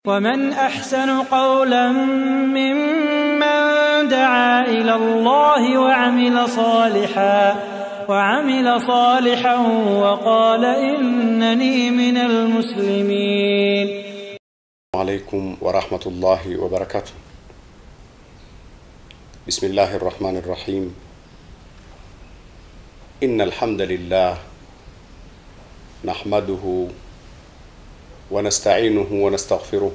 ومن احسن قولا ممن دعا الى الله وعمل صالحا وعمل صالحا وقال انني من المسلمين عليكم ورحمة الله وبركاته بسم الله الرحمن الرحيم إن الحمد لله نحمده ونستعينه ونستغفره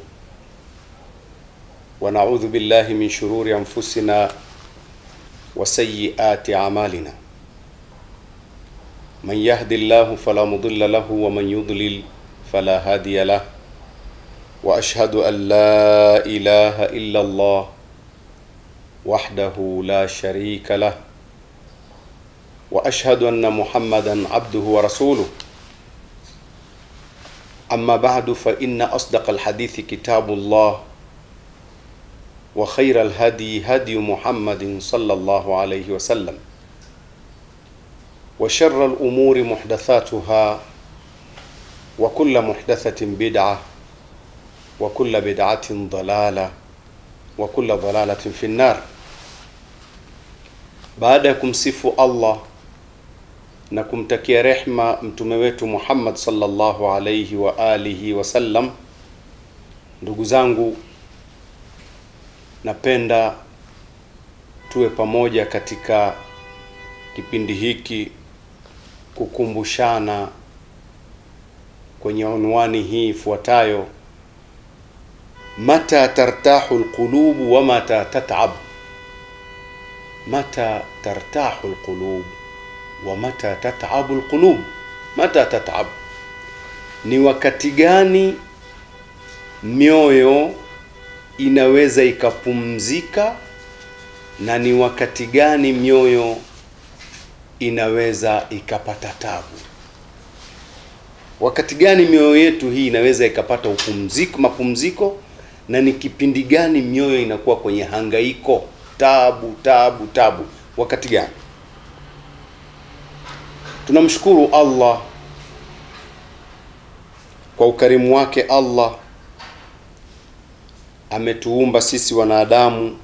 ونعوذ بالله من شرور أنفسنا وسيئات أعمالنا من يهد الله فلا مضل له ومن يضلل فلا هادي له واشهد ان لا اله الا الله وحده لا شريك له واشهد ان محمدا عبده ورسوله اما بعد فان اصدق الحديث كتاب الله وخير الهدي هدي محمد صلى الله عليه وسلم وشر الامور محدثاتها وكل محدثه بدعه وكل بدعة ضلالة وكل ضلالة في النار baada ya kumsifu Allah na kumtakia rehma mtume wetu Muhammad sallallahu alayhi wa alihi wasallam, ndugu zangu, napenda tuwe pamoja katika kipindi hiki kukumbushana kwenye unwani hii ifuatayo mata tartahu alqulub wa mata tat'ab mata tartahu alqulub wa mata tat'ab alqulub mata tat'ab ni wakati gani mioyo inaweza ikapumzika na ni wakati gani mioyo inaweza ikapata tabu wakati gani mioyo yetu hii inaweza ikapata upumziko mapumziko na ni kipindi gani mioyo inakuwa kwenye hangaiko tabu tabu tabu wakati gani tunamshukuru allah kwa ukarimu wake allah ametuumba sisi wanadamu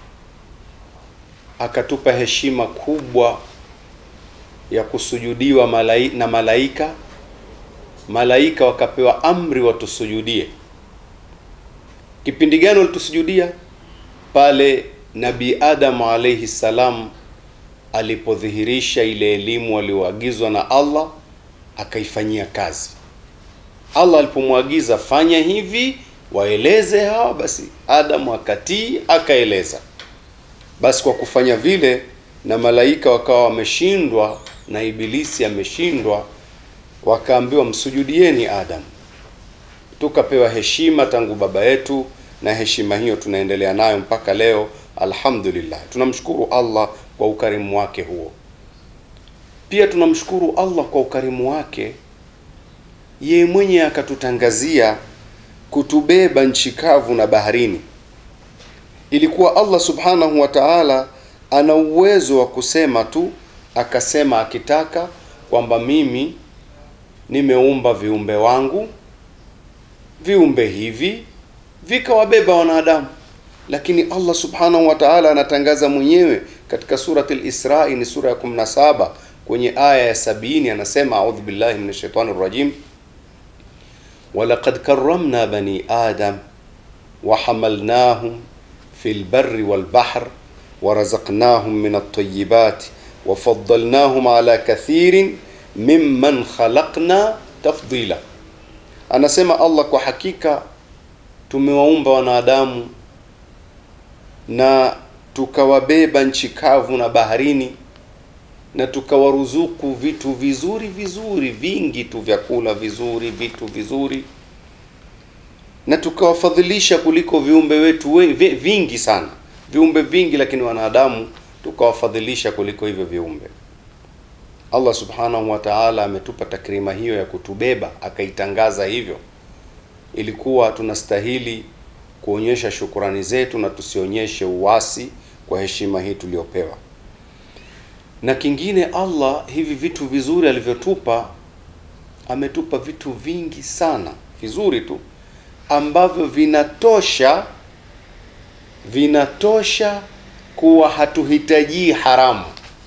akatupa heshima kubwa ya kusujudiwa malai, na malaika malaika wakapewa amri watusujudie kipindi gani walitusujudia pale nabii adamu alaihi salam alipodhihirisha ile elimu aliyoagizwa na allah akaifanyia kazi allah alipomwagiza fanya hivi waeleze hawa basi adamu akatii akaeleza basi kwa kufanya vile na malaika wakawa wameshindwa na ibilisi ameshindwa wakaambiwa msujudieni adamu tukapewa heshima tangu baba yetu na heshima hiyo tunaendelea nayo mpaka leo alhamdulillah tunamshukuru allah kwa ukarimu wake huo pia tunamshukuru allah kwa ukarimu wake yeye mwenye akatutangazia kutubeba nchi kavu na baharini ilikuwa allah subhanahu wa taala ana uwezo wa kusema tu akasema akitaka kwamba mimi nimeumba viumbe wangu viumbe hivi vikawabeba wanadamu lakini allah subhanahu wa taala anatangaza mwenyewe katika surati lisrai ni sura ya 17 kwenye aya ya sabini anasema audhu billahi min shaitani rajim walaqad karamna bani adam wahamalnahum fi lbari walbahr warazaqnahum min altayibati wafadalnahum ala kathirin mimman khalaqna tafdila anasema allah kwa hakika tumewaumba wanadamu na tukawabeba nchi kavu na baharini na tukawaruzuku vitu vizuri vizuri vingi tu vyakula vizuri vitu vizuri na tukawafadhilisha kuliko viumbe wetu we, vi, vingi sana viumbe vingi lakini wanadamu tukawafadhilisha kuliko hivyo viumbe allah subhanahu wa taala ametupa takrima hiyo ya kutubeba akaitangaza hivyo ilikuwa tunastahili kuonyesha shukurani zetu na tusionyeshe uwasi kwa heshima hii tuliyopewa na kingine allah hivi vitu vizuri alivyotupa ametupa vitu vingi sana vizuri tu ambavyo vinatosha vinatosha kuwa hatuhitajii haramu.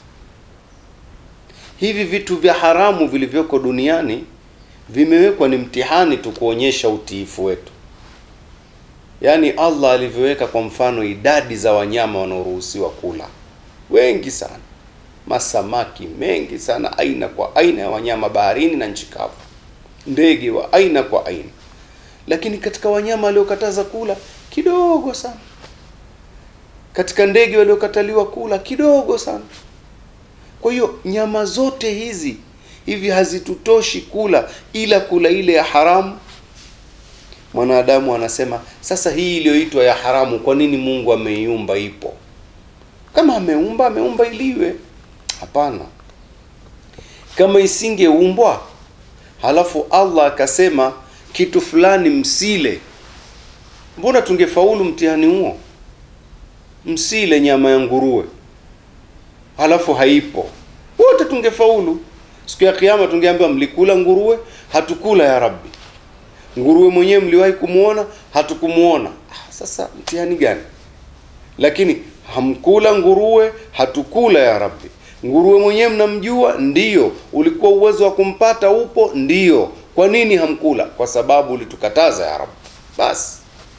Hivi vitu vya haramu vilivyoko duniani vimewekwa ni mtihani tu kuonyesha utiifu wetu. Yaani Allah alivyoweka kwa mfano idadi za wanyama wanaoruhusiwa kula, wengi sana, masamaki mengi sana, aina kwa aina ya wanyama baharini na nchi kavu, ndege wa aina kwa aina, lakini katika wanyama waliokataza kula kidogo sana, katika ndege waliokataliwa kula kidogo sana. Kwa hiyo nyama zote hizi hivi hazitutoshi kula, ila kula ile ya haramu. Mwanadamu anasema sasa, hii iliyoitwa ya haramu, kwa nini Mungu ameiumba? Ipo kama ameumba, ameumba iliwe. Hapana, kama isingeumbwa halafu Allah akasema kitu fulani msile, mbona tungefaulu mtihani huo? Msile nyama ya nguruwe, halafu haipo, wote tungefaulu. Siku ya Kiyama tungeambiwa mlikula nguruwe? Hatukula ya Rabbi. Nguruwe mwenyewe mliwahi kumwona? Hatukumuona. Ah, sasa mtihani gani? Lakini hamkula nguruwe? Hatukula ya Rabbi. Nguruwe mwenyewe mnamjua? Ndiyo. Ulikuwa uwezo wa kumpata upo? Ndiyo. Kwa nini hamkula? Kwa sababu ulitukataza ya Rabbi. Basi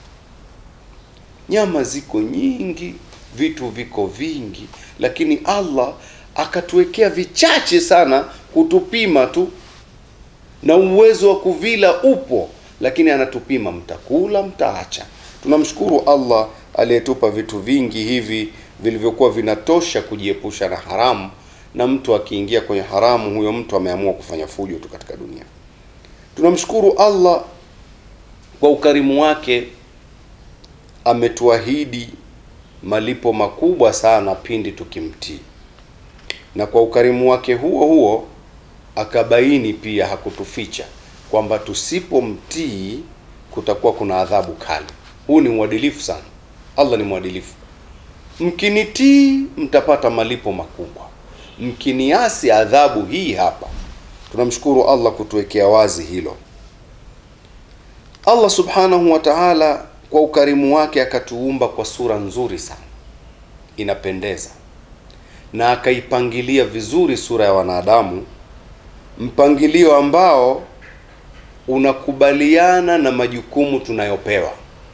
nyama ziko nyingi, vitu viko vingi, lakini Allah akatuwekea vichache sana kutupima tu, na uwezo wa kuvila upo, lakini anatupima, mtakula, mtaacha. Tunamshukuru Allah aliyetupa vitu vingi hivi vilivyokuwa vinatosha kujiepusha na haramu, na mtu akiingia kwenye haramu, huyo mtu ameamua kufanya fujo tu katika dunia. Tunamshukuru Allah kwa ukarimu wake, ametuahidi malipo makubwa sana pindi tukimtii na kwa ukarimu wake huo huo akabaini pia, hakutuficha kwamba tusipomtii kutakuwa kuna adhabu kali. Huu ni uadilifu sana. Allah ni mwadilifu. Mkinitii mtapata malipo makubwa, mkiniasi adhabu hii hapa. Tunamshukuru Allah kutuwekea wazi hilo. Allah subhanahu wa ta'ala kwa ukarimu wake akatuumba kwa sura nzuri sana, inapendeza na akaipangilia vizuri sura ya wanadamu, mpangilio ambao unakubaliana na majukumu tunayopewa,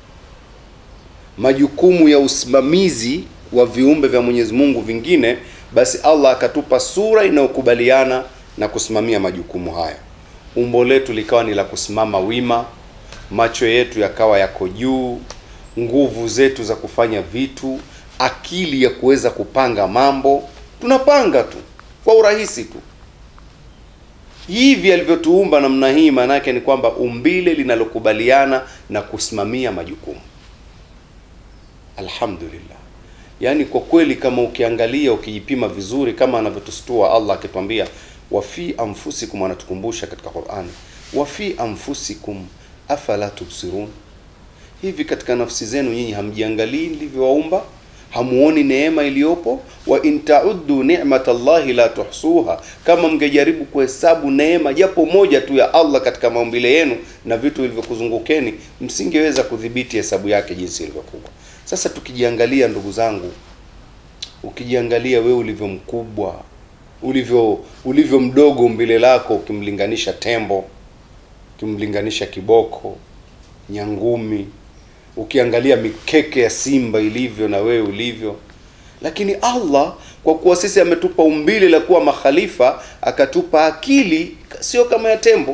majukumu ya usimamizi wa viumbe vya Mwenyezi Mungu vingine. Basi Allah akatupa sura inayokubaliana na kusimamia majukumu haya. Umbo letu likawa ni la kusimama wima, macho yetu yakawa yako juu, nguvu zetu za kufanya vitu akili ya kuweza kupanga mambo, tunapanga tu kwa urahisi tu. Hivi alivyotuumba namna hii, maana yake ni kwamba umbile linalokubaliana na kusimamia majukumu. Alhamdulillah, yaani kwa kweli, kama ukiangalia ukijipima vizuri, kama anavyotustua Allah akitwambia wa fi anfusikum, anatukumbusha katika Qur'ani, wa fi anfusikum afala tubsirun, hivi katika nafsi zenu nyinyi hamjiangalii nilivyowaumba hamuoni neema iliyopo? wa in tauddu ni'matallahi la tuhsuha, kama mngejaribu kuhesabu neema japo moja tu ya Allah katika maumbile yenu na vitu vilivyokuzungukeni msingeweza kudhibiti hesabu yake jinsi ilivyokuwa. Sasa tukijiangalia, ndugu zangu, ukijiangalia wewe ulivyo mkubwa, ulivyo ulivyo mdogo umbile lako, ukimlinganisha tembo, ukimlinganisha kiboko, nyangumi ukiangalia mikeke ya simba ilivyo na wewe ulivyo, lakini Allah kwa kuwa sisi ametupa umbile la kuwa makhalifa, akatupa akili sio kama ya tembo,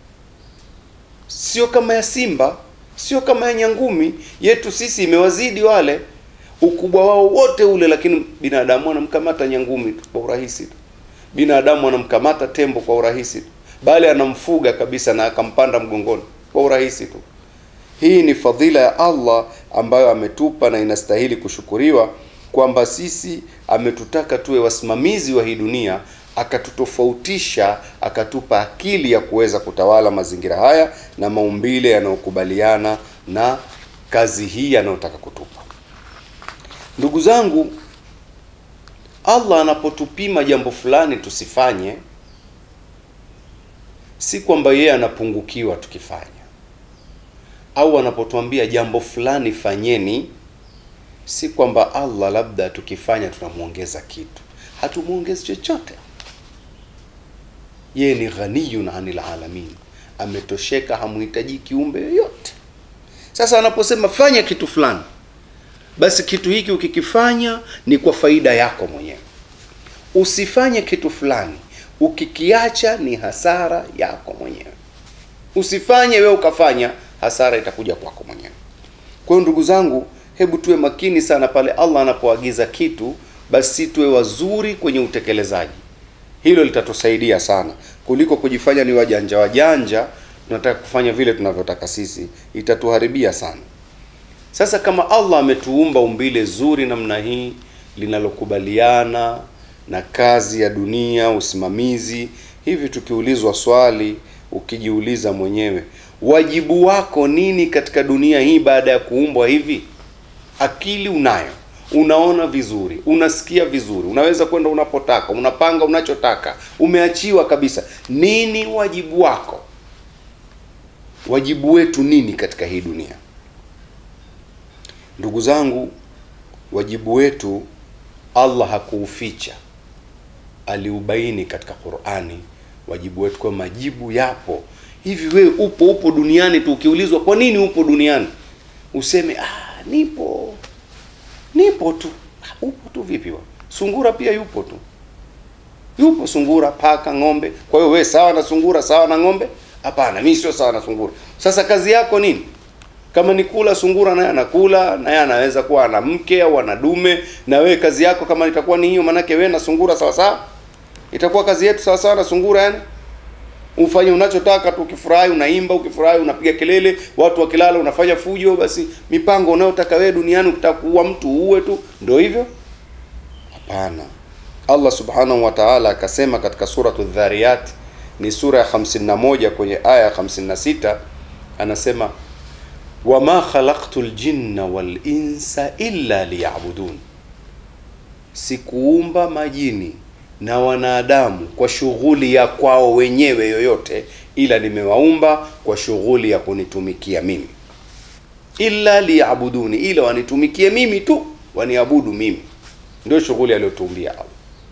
sio kama ya simba, sio kama ya nyangumi. Yetu sisi imewazidi wale, ukubwa wao wote ule, lakini binadamu anamkamata nyangumi tu kwa urahisi tu, binadamu anamkamata tembo kwa urahisi tu, bali anamfuga kabisa na akampanda mgongoni kwa urahisi tu. Hii ni fadhila ya Allah ambayo ametupa na inastahili kushukuriwa, kwamba sisi ametutaka tuwe wasimamizi wa hii dunia, akatutofautisha, akatupa akili ya kuweza kutawala mazingira haya na maumbile yanayokubaliana na kazi hii anayotaka kutupa. Ndugu zangu, Allah anapotupima jambo fulani tusifanye, si kwamba yeye anapungukiwa tukifanya au anapotuambia jambo fulani fanyeni, si kwamba Allah labda tukifanya tunamwongeza kitu, hatumwongezi chochote. Yeye ni ghaniyun anil alamin, ametosheka, hamuhitaji kiumbe yoyote. Sasa anaposema fanya kitu fulani, basi kitu hiki ukikifanya ni kwa faida yako mwenyewe. Usifanye kitu fulani, ukikiacha ni hasara yako mwenyewe. Usifanye wewe ukafanya, hasara itakuja kwako mwenyewe. Kwa hiyo ndugu zangu, hebu tuwe makini sana pale Allah anapoagiza kitu, basi tuwe wazuri kwenye utekelezaji. Hilo litatusaidia sana kuliko kujifanya ni wajanja wajanja, tunataka kufanya vile tunavyotaka sisi, itatuharibia sana. Sasa kama Allah ametuumba umbile zuri namna hii linalokubaliana na kazi ya dunia, usimamizi, hivi tukiulizwa swali, ukijiuliza mwenyewe, wajibu wako nini katika dunia hii baada ya kuumbwa hivi? Akili unayo, unaona vizuri, unasikia vizuri, unaweza kwenda unapotaka, unapanga unachotaka, umeachiwa kabisa. Nini wajibu wako? Wajibu wetu nini katika hii dunia? Ndugu zangu, wajibu wetu Allah hakuuficha, aliubaini katika Qur'ani. Wajibu wetu kwa majibu yapo hivi. Wewe upo upo duniani tu, ukiulizwa kwa nini upo duniani, useme ah, nipo nipo tu. Ah, Upo tu vipi? wa sungura pia yupo tu, yupo sungura, paka, ng'ombe. Kwa hiyo wewe sawa na sungura, sawa na ng'ombe? Hapana, mimi sio sawa na sungura. Sasa kazi yako nini? Kama ni kula, sungura naye anakula, naye anaweza kuwa ana mke au ana dume, na wewe kazi yako kama itakuwa ni hiyo, manake wewe na sungura sawa sawa, itakuwa kazi yetu sawa sawa na sungura. Yani ufanye unachotaka tu, ukifurahi unaimba, ukifurahi unapiga kelele, watu wakilala unafanya fujo. Basi mipango unayotaka wewe duniani, ukitaka kuua mtu uue tu, ndio hivyo? Hapana. Allah subhanahu wa ta'ala akasema katika suratu Dhariyat, ni sura ya 51 kwenye aya ya 56, anasema wama khalaqtu ljinna wal insa illa liya'budun, sikuumba majini na wanadamu kwa shughuli ya kwao wenyewe yoyote, ila nimewaumba kwa shughuli ya kunitumikia mimi. Illa liya'buduni, ila wanitumikie mimi tu, waniabudu mimi, ndio shughuli aliyotuumbia Allah.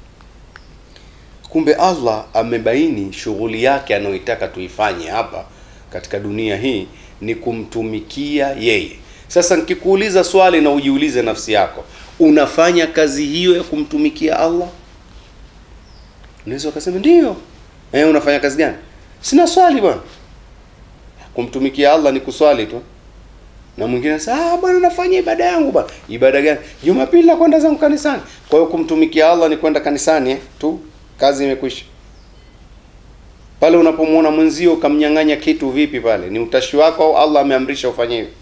Kumbe Allah amebaini shughuli yake anayoitaka tuifanye hapa katika dunia hii ni kumtumikia yeye. Sasa nikikuuliza swali na ujiulize nafsi yako, unafanya kazi hiyo ya kumtumikia Allah? Unaweza ukasema ndio. Eh, unafanya kazi gani? Sina swali bwana. Kumtumikia Allah ni kuswali tu. Na mwingine anasema ah, bwana nafanya ibada yangu bwana. Ibada gani? Jumapili na kwenda zangu kanisani. Kwa hiyo kumtumikia Allah ni kwenda kanisani eh, tu. Kazi imekwisha. Pale unapomwona mwenzio ukamnyang'anya kitu vipi pale? Ni utashi wako au Allah ameamrisha ufanye hivyo?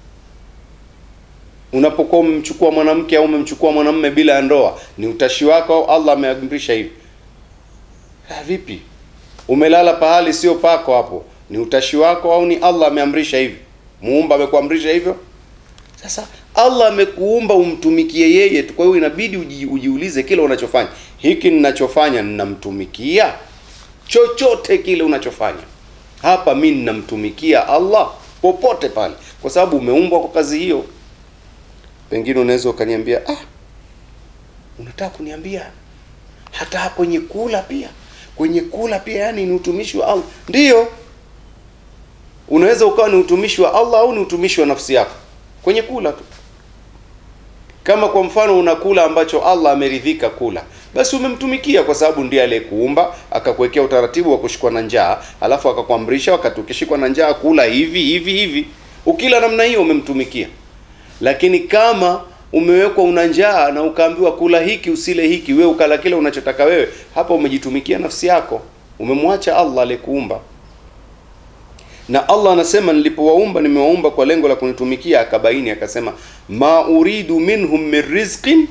Unapokuwa umemchukua mwanamke au umemchukua mwanamume bila ya ndoa, ni utashi wako au Allah ameamrisha hivyo? Ha, vipi? Umelala pahali sio pako hapo, ni utashi wako au ni Allah ameamrisha hivyo? Muumba amekuamrisha hivyo? Sasa Allah amekuumba umtumikie yeye tu, kwa hiyo inabidi uji, ujiulize kile unachofanya, hiki ninachofanya ninamtumikia? Chochote kile unachofanya hapa, mi ninamtumikia Allah popote pale, kwa sababu umeumbwa kwa kazi hiyo. Pengine unaweza ukaniambia ah, unataka kuniambia hata kwenye kula pia, kwenye kula pia, yani ni utumishi wa Allah? Ndiyo, unaweza ukawa ni utumishi wa Allah au ni utumishi wa nafsi yako kwenye kula tu. Kama kwa mfano unakula ambacho Allah ameridhika kula, basi umemtumikia kwa sababu ndiye aliyekuumba akakuwekea utaratibu wa kushikwa na njaa, alafu akakuamrisha wakati ukishikwa na njaa kula hivi hivi hivi. Ukila namna hiyo umemtumikia. Lakini kama umewekwa una njaa na ukaambiwa kula hiki usile hiki, wewe ukala kile unachotaka wewe, hapa umejitumikia nafsi yako, umemwacha Allah aliyekuumba. Na Allah anasema nilipowaumba nimewaumba kwa lengo la kunitumikia, akabaini akasema, ma uridu minhum min rizqin,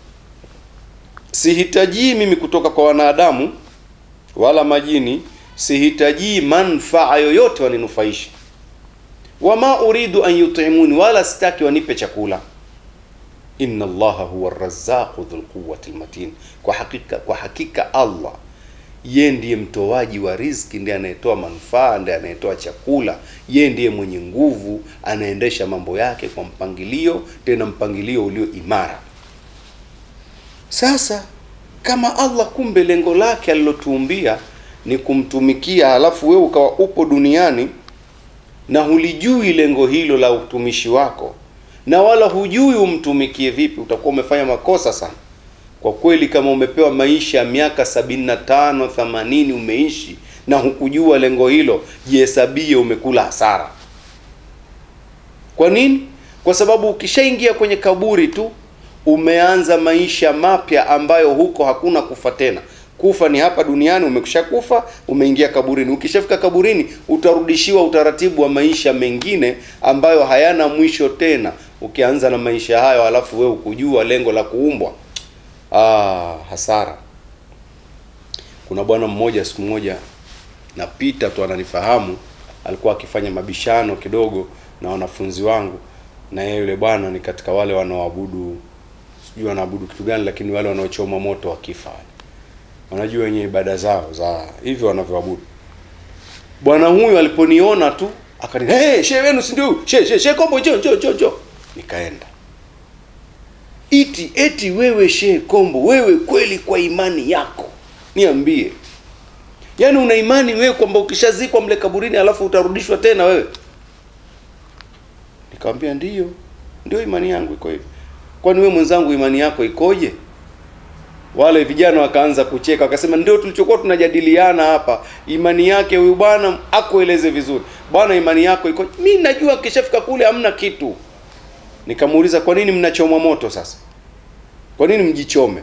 sihitajii mimi kutoka kwa wanadamu wala majini, sihitajii manfaa yoyote waninufaisha. Wama uridu an yutimuni, wala sitaki wanipe chakula. Inna Allaha huwa arrazzaqu dhul quwwati almatin, kwa hakika kwa hakika Allah ye ndiye mtoaji wa riziki, ndiye anayetoa manufaa, ndiye anayetoa chakula, ye ndiye mwenye nguvu, anaendesha mambo yake kwa mpangilio, tena mpangilio ulio imara. Sasa kama Allah kumbe lengo lake alilotuumbia ni kumtumikia, halafu wewe ukawa upo duniani na hulijui lengo hilo la utumishi wako na wala hujui umtumikie vipi, utakuwa umefanya makosa sana kwa kweli. Kama umepewa maisha ya miaka sabini na tano themanini umeishi na hukujua lengo hilo, jihesabie umekula hasara. Kwa nini? Kwa sababu ukishaingia kwenye kaburi tu umeanza maisha mapya ambayo huko hakuna kufa tena. Kufa ni hapa duniani, umekusha kufa, umeingia kaburini. Ukishafika kaburini, utarudishiwa utaratibu wa maisha mengine ambayo hayana mwisho tena. Ukianza na maisha hayo, halafu wewe ukujua lengo la kuumbwa, ah, hasara. Kuna bwana mmoja, siku moja napita tu, ananifahamu, alikuwa akifanya mabishano kidogo na wanafunzi wangu, na yeye yule bwana ni katika wale wanaoabudu, sijui wanaabudu kitu gani, lakini wale wanaochoma moto wakifa wanajua wenye ibada zao za hivyo wanavyoabudu. Bwana huyu aliponiona tu akani, hey, shehe wenu si ndio? Shehe shehe shehe Kombo, njoo njoo njoo njoo. Nikaenda iti eti, wewe shehe Kombo, wewe kweli kwa imani yako niambie, yaani una imani wewe kwamba ukishazikwa mle kaburini alafu utarudishwa tena wewe? Nikamwambia ndiyo, ndio imani yangu iko hivyo. Kwani wewe mwenzangu, imani yako ikoje? Wale vijana wakaanza kucheka, wakasema ndio tulichokuwa tunajadiliana hapa. Imani yake huyu bwana akueleze vizuri, bwana, imani yako iko. Mimi najua kishafika kule hamna kitu. Nikamuuliza, kwa nini mnachomwa moto sasa? Kwa nini mjichome?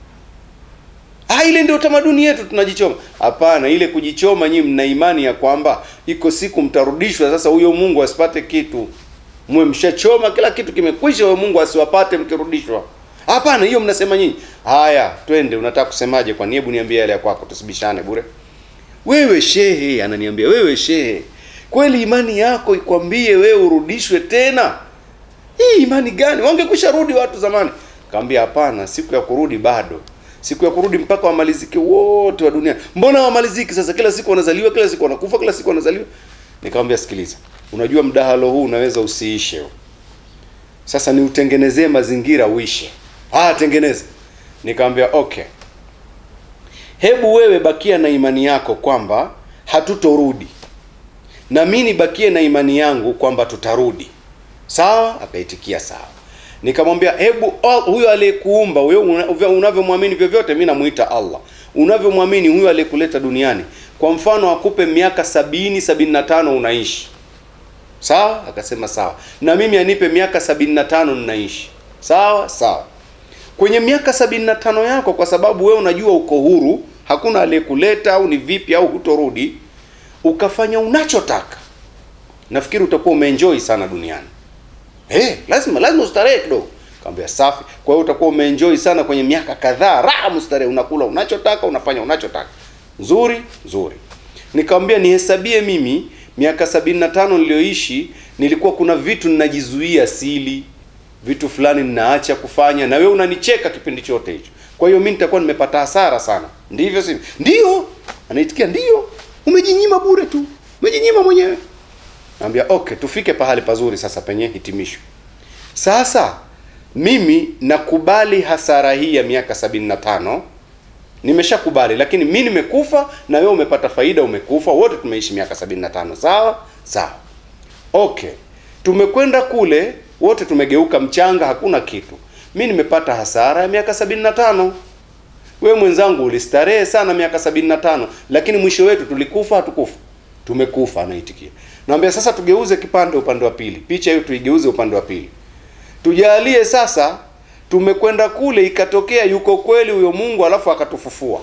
Ah, ile ndio tamaduni yetu, tunajichoma. Hapana, ile kujichoma, nyinyi mna imani ya kwamba iko siku mtarudishwa. Sasa huyo Mungu asipate kitu, mwe mshachoma, kila kitu kimekwisha, huyo Mungu asiwapate mkirudishwa. Hapana, hiyo mnasema nyinyi. Haya, twende, unataka kusemaje? Kwani hebu niambie yale ya kwako, tusibishane bure. Wewe shehe, ananiambia wewe shehe, kweli imani yako ikwambie wewe urudishwe tena? Hii imani gani? Wangekwisha rudi watu zamani. Kaambia hapana, siku ya kurudi bado, siku ya kurudi mpaka wamalizike wote wa dunia. Mbona wamaliziki sasa? Kila siku wanazaliwa, kila siku wanakufa, kila siku wanazaliwa. Nikamwambia sikiliza, unajua mdahalo huu unaweza usiishe. Sasa ni utengenezee mazingira uishe. Ah, tengeneza. Nikamwambia okay, hebu wewe bakia na imani yako kwamba hatutorudi, na mimi nibakie na imani yangu kwamba tutarudi. Sawa? Akaitikia sawa. Nikamwambia hebu huyo aliyekuumba huyo unavyomwamini vyovyote, mimi namuita Allah, unavyomwamini huyo aliyekuleta duniani, kwa mfano akupe miaka sabini sabini na tano unaishi sawa? Akasema sawa, na mimi anipe miaka sabini na tano ninaishi sawa sawa kwenye miaka sabini na tano yako, kwa sababu wewe unajua uko huru, hakuna aliyekuleta au ni vipi au hutorudi, ukafanya unachotaka, nafikiri utakuwa umeenjoy sana duniani. Eh, lazima lazima ustarehe kidogo. Kaambia safi. Kwa hiyo utakuwa umeenjoy sana kwenye miaka kadhaa, raha mustarehe, unakula unachotaka, unafanya unachotaka. Nzuri nzuri. Nikamwambia nihesabie mimi miaka sabini na tano niliyoishi, nilikuwa kuna vitu ninajizuia sili vitu fulani ninaacha kufanya, na wewe unanicheka kipindi chote hicho. Kwa hiyo mimi nitakuwa nimepata hasara sana, ndivyo sivyo? Ndio, anaitikia ndio. Umejinyima bure tu, umejinyima mwenyewe. Naambia okay, tufike pahali pazuri sasa penye hitimisho. Sasa mimi nakubali hasara hii ya miaka sabini na tano nimeshakubali, lakini mi nimekufa na wewe umepata faida, umekufa, wote tumeishi miaka sabini na tano sawa sawa. Okay, tumekwenda kule wote tumegeuka mchanga, hakuna kitu. Mi nimepata hasara ya miaka sabini na tano. Wewe mwenzangu ulistarehe sana miaka sabini na tano, lakini mwisho wetu tulikufa, hatukufa? Tumekufa. Anaitikia. Naambia sasa tugeuze kipande upande wa pili, picha hiyo tuigeuze upande wa pili, tujalie sasa tumekwenda kule, ikatokea yuko kweli huyo Mungu, alafu akatufufua.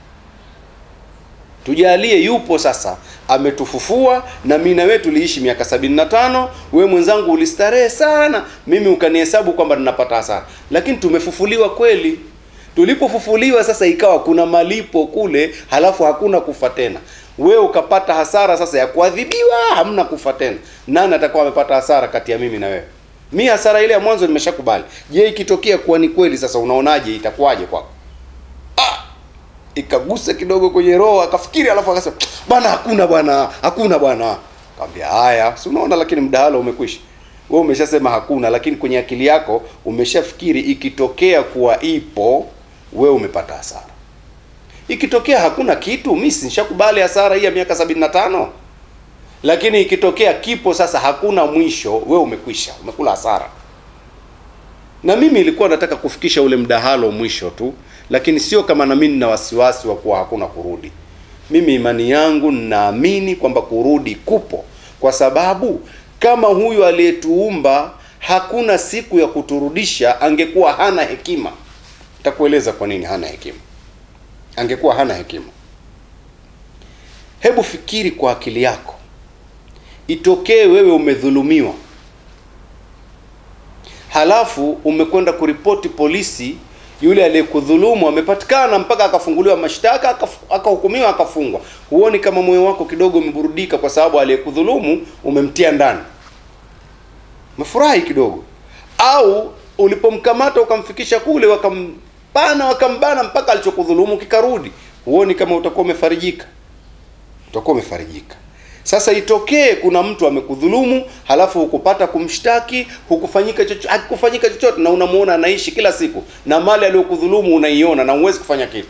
Tujalie yupo sasa, ametufufua na mimi na wewe tuliishi miaka sabini na tano. Wewe mwenzangu ulistarehe sana, mimi ukanihesabu kwamba ninapata hasara, lakini tumefufuliwa kweli. Tulipofufuliwa sasa, ikawa kuna malipo kule, halafu hakuna kufa tena. Wewe ukapata hasara sasa ya kuadhibiwa, hamna kufa tena. Nani atakuwa amepata hasara kati ya mimi na wewe? Mi hasara ile ya mwanzo nimeshakubali. Je, ikitokea kuwa ni kweli, sasa unaonaje? Itakuwaje kwako? ikagusa kidogo kwenye roho akafikiri alafu akasema bwana hakuna bwana hakuna bwana kaambia haya si unaona lakini mdahalo umekwisha wewe umeshasema hakuna lakini kwenye akili yako umeshafikiri ikitokea kuwa ipo wewe umepata hasara ikitokea hakuna kitu mi nishakubali hasara hii ya miaka sabini na tano lakini ikitokea kipo sasa hakuna mwisho wewe umekwisha umekula hasara na mimi ilikuwa nataka kufikisha ule mdahalo mwisho tu lakini sio kama na mimi nina wasiwasi wa kuwa hakuna kurudi mimi imani yangu ninaamini kwamba kurudi kupo kwa sababu kama huyu aliyetuumba hakuna siku ya kuturudisha angekuwa hana hekima nitakueleza kwa nini hana hekima angekuwa hana hekima hebu fikiri kwa akili yako itokee wewe umedhulumiwa halafu umekwenda kuripoti polisi yule aliyekudhulumu amepatikana mpaka akafunguliwa mashtaka akaf- akahukumiwa akafungwa huoni kama moyo wako kidogo umeburudika kwa sababu aliyekudhulumu umemtia ndani umefurahi kidogo au ulipomkamata ukamfikisha kule wakampana wakambana mpaka alichokudhulumu kikarudi huoni kama utakuwa umefarijika utakuwa umefarijika sasa itokee kuna mtu amekudhulumu halafu hukupata kumshtaki hukufanyika chochote hakufanyika chochote na unamuona anaishi kila siku na mali aliyokudhulumu unaiona na huwezi kufanya kitu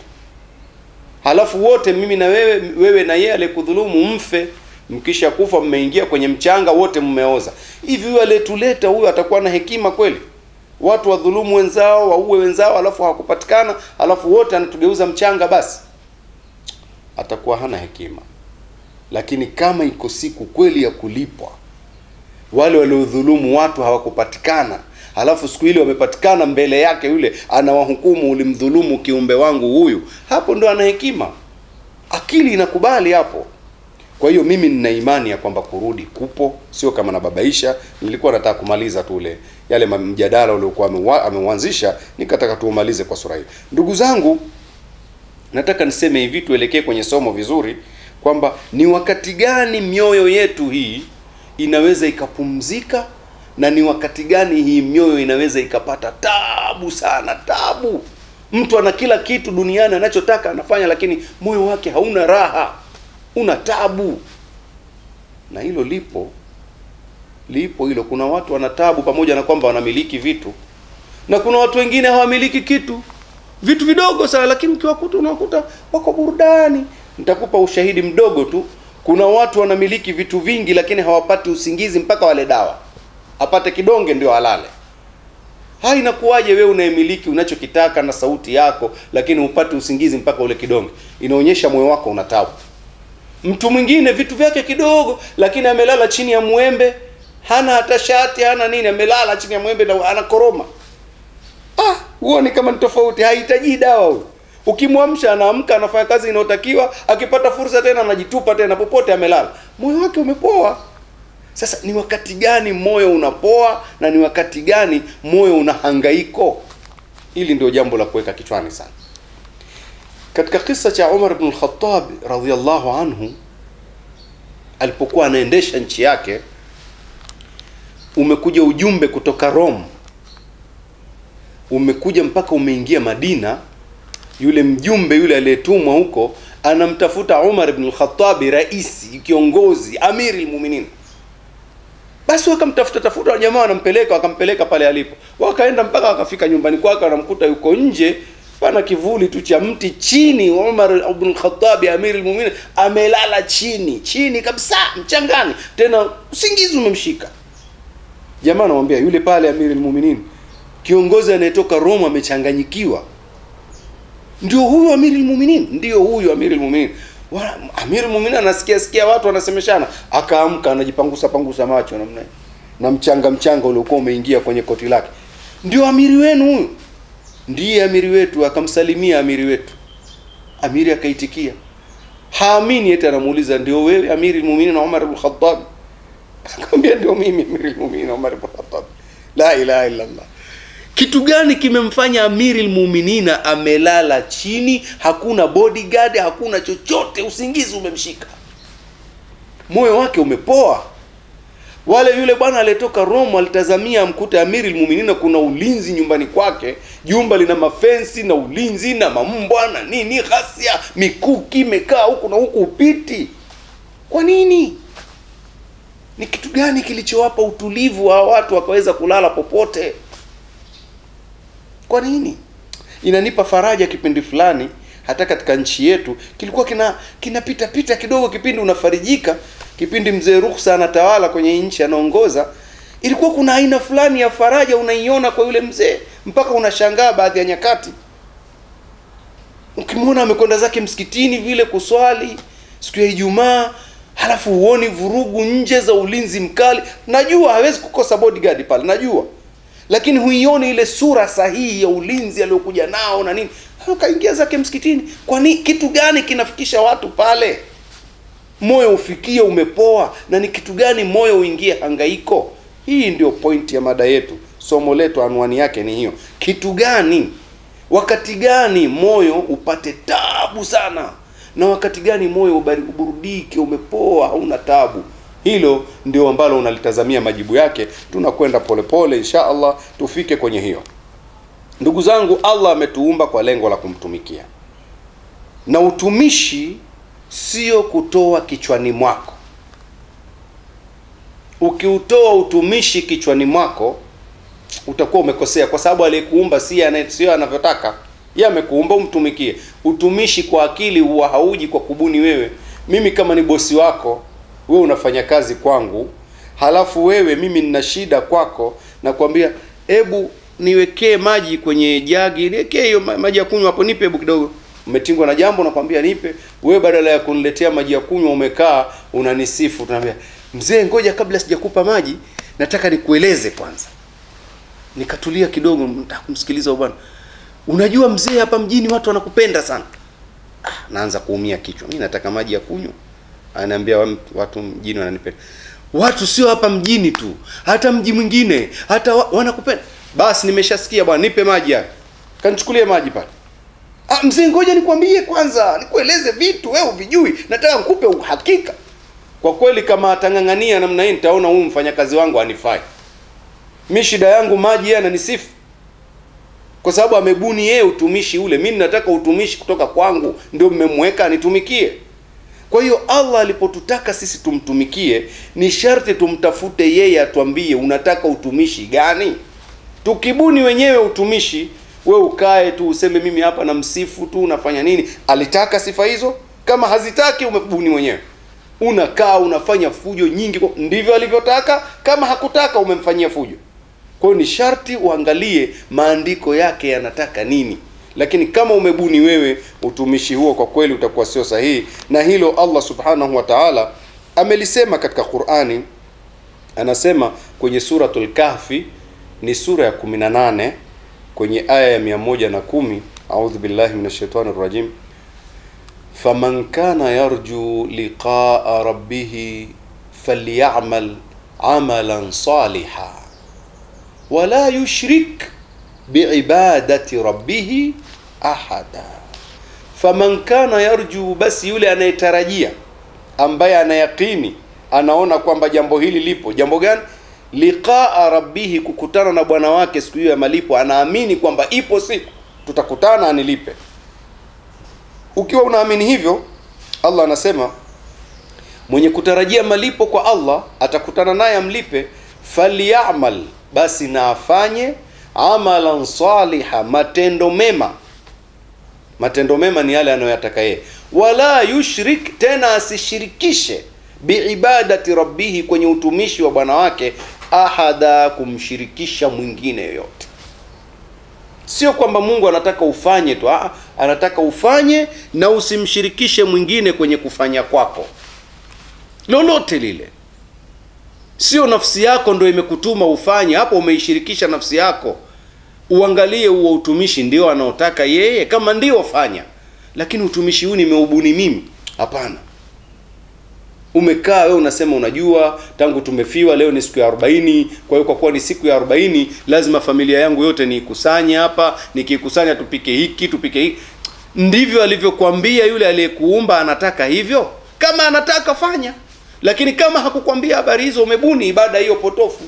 halafu wote mimi na wewe wewe na yeye aliyekudhulumu mfe mkisha kufa mmeingia kwenye mchanga wote mmeoza hivi huyo aliyetuleta huyo atakuwa na hekima kweli watu wadhulumu wenzao waue wenzao halafu hawakupatikana halafu wote anatugeuza mchanga basi atakuwa hana hekima lakini kama iko siku kweli ya kulipwa wale waliodhulumu watu hawakupatikana halafu siku ile wamepatikana mbele yake yule anawahukumu ulimdhulumu kiumbe wangu huyu hapo ndo ana hekima akili inakubali hapo kwa hiyo mimi nina imani ya kwamba kurudi kupo sio kama nababaisha nilikuwa nataka kumaliza tu ule yale ma- mjadala uliokuwa amewa- ameuanzisha nikataka tuumalize kwa sura hii ndugu zangu nataka niseme hivi tuelekee kwenye somo vizuri kwamba ni wakati gani mioyo yetu hii inaweza ikapumzika na ni wakati gani hii mioyo inaweza ikapata tabu sana tabu mtu ana kila kitu duniani anachotaka anafanya lakini moyo wake hauna raha una tabu na hilo lipo lipo hilo kuna watu wana tabu pamoja na kwamba wanamiliki vitu na kuna watu wengine hawamiliki kitu vitu vidogo sana lakini ukiwakuta unawakuta wako burudani nitakupa ushahidi mdogo tu kuna watu wanamiliki vitu vingi lakini hawapati usingizi mpaka wale dawa apate kidonge ndio alale ha inakuwaje wewe unayemiliki unachokitaka na sauti yako lakini upate usingizi mpaka ule kidonge inaonyesha moyo wako una tabu mtu mwingine vitu vyake kidogo lakini amelala chini ya mwembe hana hata shati hana nini amelala chini ya mwembe na anakoroma ah huo ni kama ni tofauti hahitaji dawa huyo ukimwamsha anaamka anafanya kazi inayotakiwa akipata fursa tena anajitupa tena popote amelala moyo wake umepoa sasa ni wakati gani moyo unapoa na ni wakati gani moyo una hangaiko hili ndio jambo la kuweka kichwani sana katika kisa cha Umar ibn al-Khattab radhiyallahu anhu alipokuwa anaendesha nchi yake umekuja ujumbe kutoka Rome umekuja mpaka umeingia Madina yule mjumbe yule aliyetumwa huko anamtafuta Umar ibn al-Khattab raisi kiongozi amiri al-mu'minin basi wakamtafuta tafuta jamaa wanampeleka wakampeleka pale alipo wakaenda mpaka wakafika nyumbani kwake wanamkuta yuko nje pana kivuli tu cha mti chini Umar ibn al-Khattab amiri al-mu'minin amelala chini chini kabisa mchangani tena usingizi umemshika jamaa anamwambia yule pale amiri al-mu'minin kiongozi anayetoka Roma amechanganyikiwa ndio huyu amiri al-mu'minin ndio huyu amiri al-mu'minin Wa- amiri al-mu'minin anasikia sikia watu wanasemeshana akaamka anajipangusa pangusa macho namna hii. na mchanga mchanga uliokuwa umeingia kwenye koti lake ndio amiri wenu huyu ndiye amiri wetu akamsalimia amiri wetu amiri akaitikia haamini eti anamuuliza ndio wewe amiri al-mu'minin Umar ibn Khattab akamwambia ndio mimi amiri al-mu'minin Umar ibn Khattab la ilaha illa Allah kitu gani kimemfanya amiri lmuminina amelala chini hakuna bodyguard hakuna chochote usingizi umemshika moyo wake umepoa wale yule bwana aliyetoka Rome alitazamia amkute amiri almuminina kuna ulinzi nyumbani kwake, jumba lina mafensi na ulinzi na mambwa na nini, ghasia, mikuki imekaa huku na huku, upiti. Kwa nini? Ni kitu gani kilichowapa utulivu wa watu wakaweza kulala popote? Kwa nini? Inanipa faraja kipindi fulani, hata katika nchi yetu kilikuwa kina kinapita pita kidogo, kipindi unafarijika, kipindi mzee Ruksa anatawala kwenye nchi, anaongoza, ilikuwa kuna aina fulani ya faraja unaiona kwa yule mzee, mpaka unashangaa baadhi ya nyakati ukimwona amekwenda zake msikitini vile kuswali siku ya Ijumaa, halafu huoni vurugu nje za ulinzi mkali. Najua hawezi kukosa bodyguard pale, najua lakini huioni ile sura sahihi ya ulinzi aliyokuja nao na nini. Kaingia zake msikitini. Kwani kitu gani kinafikisha watu pale? Moyo ufikie umepoa, na ni kitu gani moyo uingie hangaiko? Hii ndio pointi ya mada yetu, somo letu, anwani yake ni hiyo. Kitu gani, wakati gani moyo upate tabu sana, na wakati gani moyo uburudike, umepoa, hauna tabu? Hilo ndio ambalo unalitazamia majibu yake. Tunakwenda polepole, insha Allah tufike kwenye hiyo. Ndugu zangu, Allah ametuumba kwa lengo la kumtumikia, na utumishi sio kutoa kichwani mwako. Ukiutoa utumishi kichwani mwako utakuwa umekosea, kwa sababu aliyekuumba si sio anavyotaka yeye. Amekuumba umtumikie. Utumishi kwa akili huwa hauji kwa kubuni wewe. Mimi kama ni bosi wako wewe unafanya kazi kwangu, halafu wewe mimi nina shida kwako, nakwambia hebu niwekee maji kwenye jagi, niwekee hiyo maji ya kunywa hapo, nipe hebu kidogo. Umetingwa na jambo, nakwambia nipe. Wewe badala ya kuniletea maji ya kunywa umekaa unanisifu, tunaambia mzee, ngoja kabla sijakupa maji nataka nikueleze kwanza. Nikatulia kidogo, nataka kumsikiliza bwana. Unajua mzee, hapa mjini watu wanakupenda sana. Ah, naanza kuumia kichwa, mimi nataka maji ya kunywa Ananiambia watu mjini wananipenda. Watu sio hapa mjini tu, hata mji mwingine hata wa, wanakupenda. Basi nimeshasikia bwana, nipe maji haya. Kanichukulie maji pale. Ah, mzee, ngoja nikwambie kwanza, nikueleze vitu wewe uvijui, nataka nikupe uhakika. Kwa kweli, kama atang'ang'ania namna hii, nitaona huyu mfanyakazi wangu anifai. Mi shida yangu maji, yeye ananisifu kwa sababu amebuni yeye utumishi ule. Mimi nataka utumishi kutoka kwangu, ndio mmemweka anitumikie. Kwa hiyo Allah alipotutaka sisi tumtumikie, ni sharti tumtafute yeye atuambie unataka utumishi gani. Tukibuni wenyewe utumishi, we ukae tu useme mimi hapa na msifu tu, unafanya nini? Alitaka sifa hizo? Kama hazitaki, umebuni mwenyewe, unakaa unafanya fujo nyingi, ndivyo alivyotaka. Kama hakutaka, umemfanyia fujo. Kwa hiyo ni sharti uangalie maandiko yake yanataka nini lakini kama umebuni wewe utumishi huo, kwa kweli utakuwa sio sahihi, na hilo Allah subhanahu wa ta'ala amelisema katika Qur'ani. Anasema kwenye suratul Kahfi, ni sura ya 18 kwenye aya ya 110, a'udhu billahi minash shaitani rrajim, faman kana yarju liqa'a rabbih falyamal amalan salihan wala yushrik biibadati rabbihi ahada. Faman kana yarju, basi yule anayetarajia, ambaye anayaqini, anaona kwamba jambo hili lipo. Jambo gani? Liqaa rabbihi, kukutana na bwana wake siku hiyo ya malipo. Anaamini kwamba ipo siku tutakutana, anilipe. Ukiwa unaamini hivyo, Allah anasema mwenye kutarajia malipo kwa Allah atakutana naye amlipe. Falyamal, basi na afanye amalan saliha, matendo mema. Matendo mema ni yale anayoyataka yeye. Wala yushrik, tena asishirikishe biibadati rabbihi, kwenye utumishi wa bwana wake, ahada, kumshirikisha mwingine yoyote. Sio kwamba Mungu anataka ufanye tu, aa, anataka ufanye na usimshirikishe mwingine kwenye kufanya kwako lolote lile. Sio nafsi yako ndo imekutuma ufanye hapo, umeishirikisha nafsi yako. Uangalie huo utumishi ndio anaotaka yeye, kama ndio fanya, lakini utumishi huu nimeubuni mimi, hapana. Umekaa wewe unasema, unajua tangu tumefiwa leo ni siku ya arobaini. Kwa hiyo kwa kuwa ni siku ya arobaini, lazima familia yangu yote niikusanye hapa, nikikusanya tupike hiki tupike hiki. Ndivyo alivyokuambia yule aliyekuumba, anataka hivyo. Kama anataka fanya lakini kama hakukwambia habari hizo umebuni ibada hiyo potofu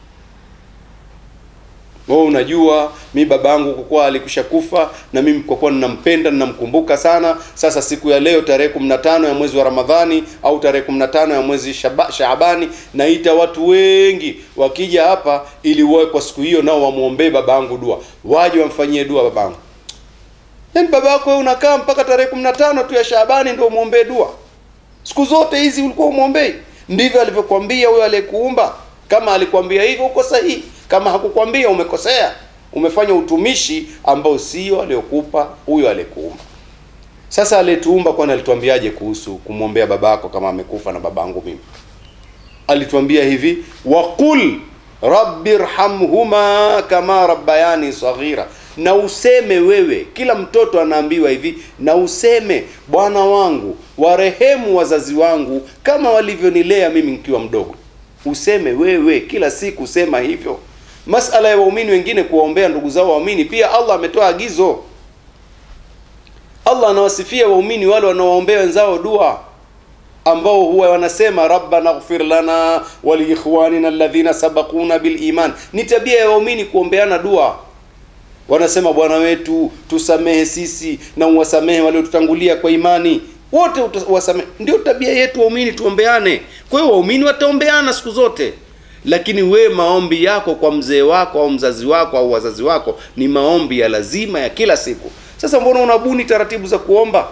wewe unajua mi baba yangu kwa kuwa alikusha kufa na mimi kwa kuwa ninampenda ninamkumbuka sana sasa siku ya leo tarehe 15 ya mwezi wa ramadhani au tarehe 15 ya mwezi Shaba- shaabani naita watu wengi wakija hapa ili wawe kwa siku hiyo nao wamwombee baba yangu dua waje wamfanyie dua baba yangu yaani baba yako wewe unakaa mpaka tarehe 15 tu ya shaabani ndio umwombee dua siku zote hizi ulikuwa umwombei ndivyo alivyokuambia huyo aliyekuumba kama alikwambia hivyo uko sahihi kama hakukwambia umekosea umefanya utumishi ambao sio aliyokupa huyo aliyekuumba sasa aliyetuumba kwani alituambiaje kuhusu kumwombea babako kama amekufa na babangu mimi alituambia hivi waqul rabbi rhamhuma kama rabbayani saghira na useme wewe kila mtoto anaambiwa hivi na useme bwana wangu warehemu wazazi wangu kama walivyonilea mimi nikiwa mdogo useme wewe kila siku sema hivyo masala ya waumini wengine kuwaombea ndugu zao waumini pia allah ametoa agizo allah anawasifia waumini wale wanaowaombea wenzao dua ambao huwa wanasema rabbana ighfir lana waliikhwanina alladhina sabaquna biliman ni tabia ya waumini kuombeana dua wanasema bwana wetu tusamehe sisi na uwasamehe waliotutangulia kwa imani wote uta- wasamehe ndio tabia yetu waumini tuombeane kwa hiyo waumini wataombeana siku zote lakini we maombi yako kwa mzee wako au mzazi wako au wazazi wako ni maombi ya lazima ya kila siku sasa mbona unabuni taratibu za kuomba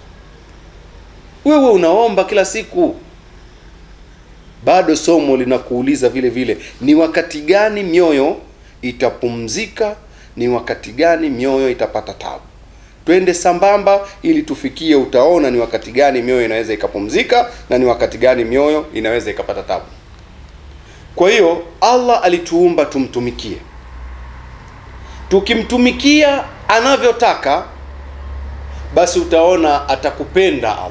wewe unaomba kila siku bado somo linakuuliza vile vile ni wakati gani mioyo itapumzika ni wakati gani mioyo itapata tabu twende sambamba ili tufikie utaona ni wakati gani mioyo inaweza ikapumzika na ni wakati gani mioyo inaweza ikapata tabu kwa hiyo allah alituumba tumtumikie tukimtumikia anavyotaka basi utaona atakupenda allah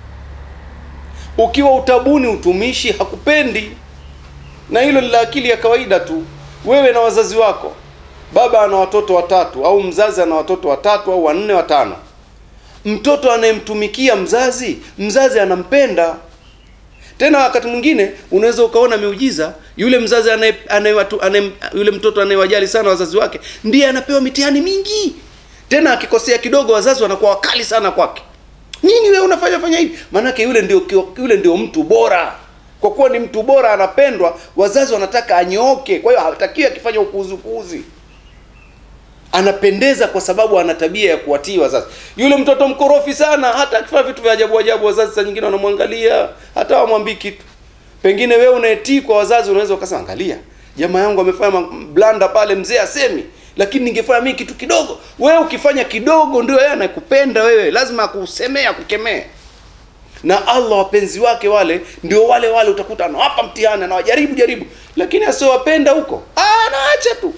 ukiwa utabuni utumishi hakupendi na hilo ni la akili ya kawaida tu wewe na wazazi wako baba ana watoto watatu au mzazi ana watoto watatu au wanne watano mtoto anayemtumikia mzazi mzazi anampenda tena wakati mwingine unaweza ukaona miujiza yule mzazi anaye, anaye, watu- anaye, yule mtoto anayewajali sana wazazi wake ndiye anapewa mitihani mingi tena akikosea kidogo wazazi wanakuwa wakali sana kwake nini wewe unafanya fanya hivi maanake yule ndio kio- yule ndio mtu bora kwa kuwa ni mtu bora anapendwa wazazi wanataka anyooke kwa hiyo hatakiwi akifanya upuuzi upuuzi anapendeza kwa sababu ana tabia ya kuwatii wazazi yule mtoto mkorofi sana hata akifanya vitu vya ajabu ajabu wazazi saa nyingine wanamwangalia hata wamwambii kitu pengine wewe unaetii kwa wazazi unaweza ukasema angalia jamaa yangu amefanya ma- blanda pale mzee asemi lakini ningefanya mimi kitu kidogo wewe ukifanya kidogo ndio yeye anakupenda wewe lazima akusemee akukemee na allah wapenzi wake wale ndio wale wale utakuta anawapa mtihani anawajaribu jaribu lakini asiowapenda huko ah, anaacha tu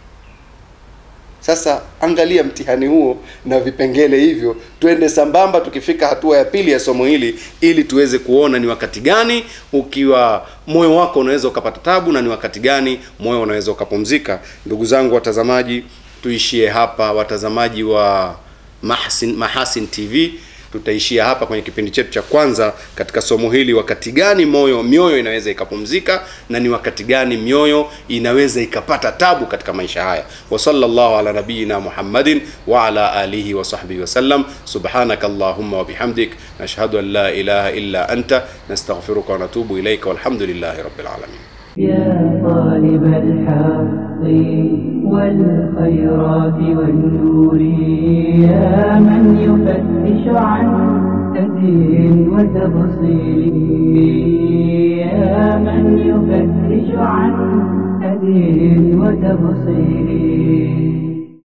sasa angalia mtihani huo na vipengele hivyo twende sambamba tukifika hatua ya pili ya somo hili ili tuweze kuona ni wakati gani ukiwa moyo wako unaweza ukapata tabu na ni wakati gani moyo unaweza ukapumzika ndugu zangu watazamaji tuishie hapa watazamaji wa mahasin, mahasin tv tutaishia hapa kwenye kipindi chetu cha kwanza katika somo hili wakati gani moyo mioyo inaweza ikapumzika na ni wakati gani mioyo inaweza ikapata tabu katika maisha haya wa sallallahu ala nabiyina muhammadin wa ala alihi wa sahbihi wasallam subhanaka allahumma wa bihamdik nashhadu an la ilaha illa anta nastaghfiruka wa natubu ilaika walhamdulillahi rabbil alamin يا طالب الحق والخيرات والنور يا من يفتش عن هدي وتبصير يا من يفتش عن هدي وتبصير